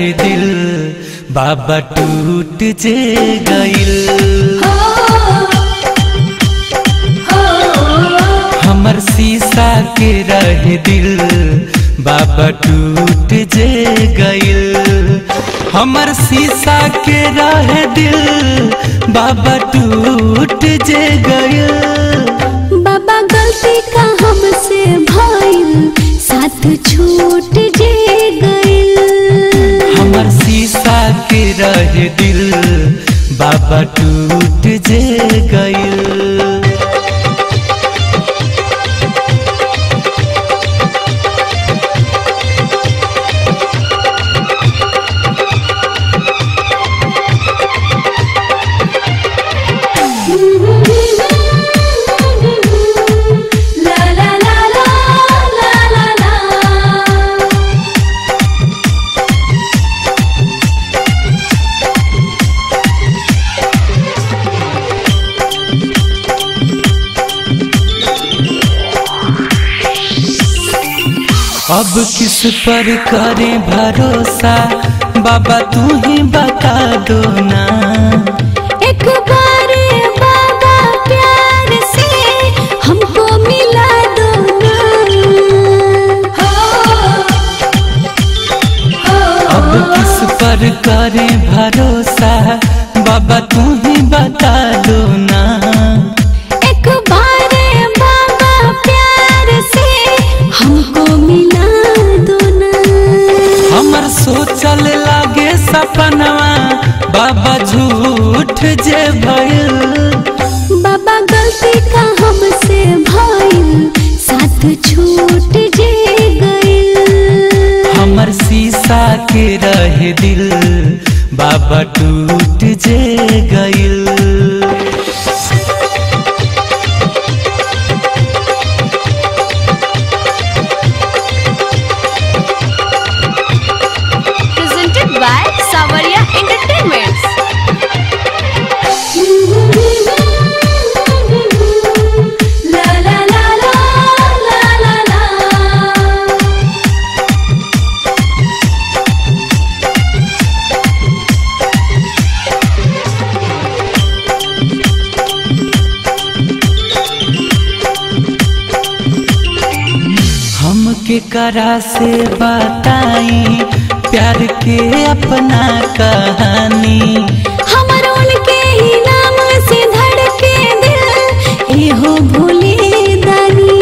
रहे दिल बाबा टूट जे गइल हमर शीशा के रहे दिल बाबा टूट जे गइल हमर शीशा के रहे दिल बाबा टूट जे गइल बाबा गलती का हमसे भइल साथ छूट जे गइल हमर शीशा के रहे दिल बाबा टूट जे गइल ला ला ला ला ला ला ला अब किस पर करें भरोसा बाबा तू ही बता दो ना एक बार बाबा प्यार से हमको मिला दो ना अब किस पर करें भरोसा बाबा तू ही बता दो ना एक बार बाबा प्यार से हमको मिला दो ना हमर सोचल लागे सपनवा बाबा झूठ जे भइल बाबा गलती का हमसे भइल साथ छूट जे गइल हमर शीशा के रहे दिल बाबा टूट जे गइल presented by Savaria Entertainments. ला ला ला ला ला ला ला हमके करा से बताई प्यार के अपना कहानी हमर उनके ही नाम से धड़के दिल एहो भोले दानी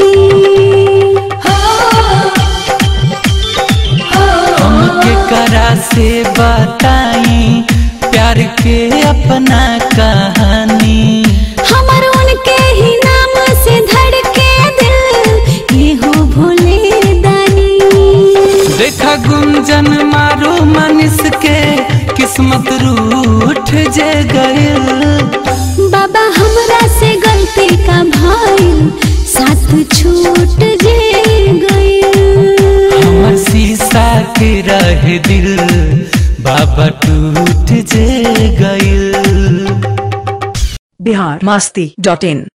हमके करा से बताई प्यार के अपना कहानी हमर उनके ही नाम से धड़के दिल एहो भोले दानी देखा गुंजन मारो मनीष के किस्मत रूठ जे गइल बाबा हमरा से गलती का भइल साथ छूट जे गइल हमर शीशा के रहे दिल बाबा टूट जे गइल बिहार मस्ती डॉट इन